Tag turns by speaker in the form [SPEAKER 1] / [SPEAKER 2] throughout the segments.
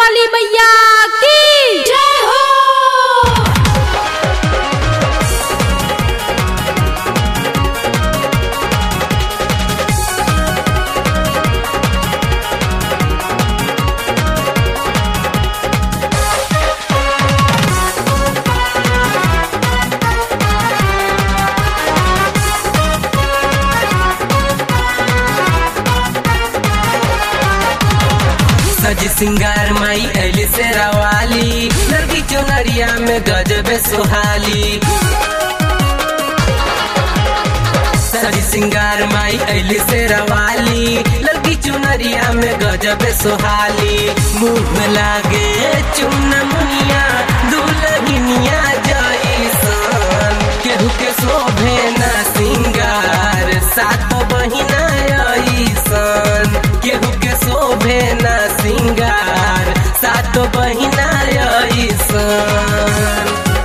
[SPEAKER 1] वाली मैया की जय हो
[SPEAKER 2] सज सिंगार माई ऐली से रवाली लड़की चुनरिया में गजबे सुहाली सज सिंगार माई ऐली से रवाली लड़की चुनरिया में गजबे सुहाली मुंह में लागे चुन मुनिया दुलहिनिया जैसन केहू के शोभे ना सिंगार सात बहिना ऐसन केहू के शोभे ना सिंगार सात बहिना ऐसन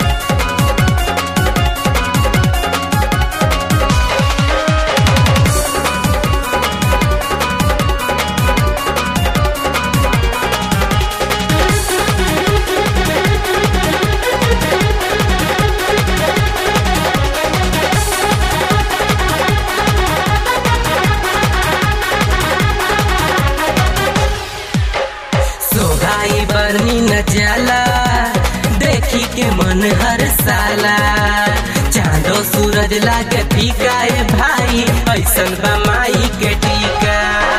[SPEAKER 2] सोहाई बरनी न जाला देखी के मन हर साला चांदो सूरज लागे फीका ए भाई ऐसन बा माई के टीका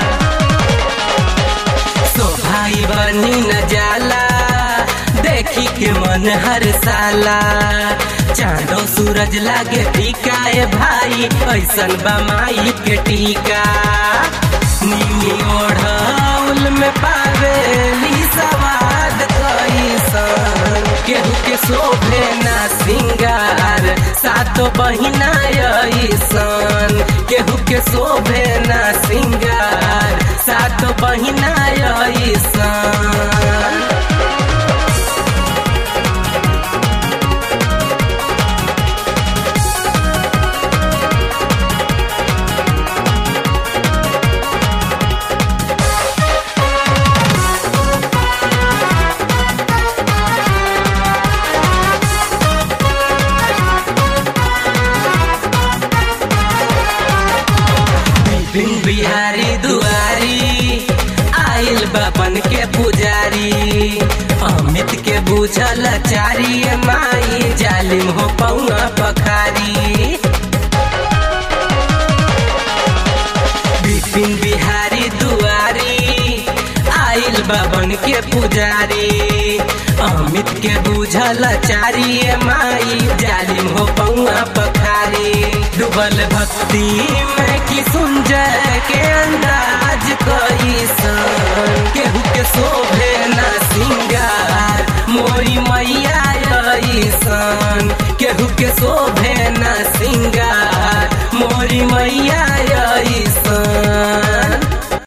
[SPEAKER 2] सोहाई बरनी न जाला देखी के मन हर साला चांदो सूरज लागे फीका ए भाई ऐसन बा माई के टीका नीली ओढ़ौल में पावेली सवाद कैसन केहू के शोभे ना सिंगार सातो बहिना ऐसन केहू के शोभे ना सिंगार सातो बहिना ऐसन बिन बिहारी दुआरी आइल बाबन के पुजारी अमित के बुझल चारी माई जालिम हो पौआ पखारी बिपिन बिहारी दुआरी आइल बाबन के पुजारी अमित के बुझल चारी माई जालिम हो पौआ पखारी डूबल भक्ति में की सुंजय के अंदाज कैसन केहू के शोभे ना सिंगार मोरी मैया ऐसन केहू के शोभे ना सिंगार मोरी मैया ऐसन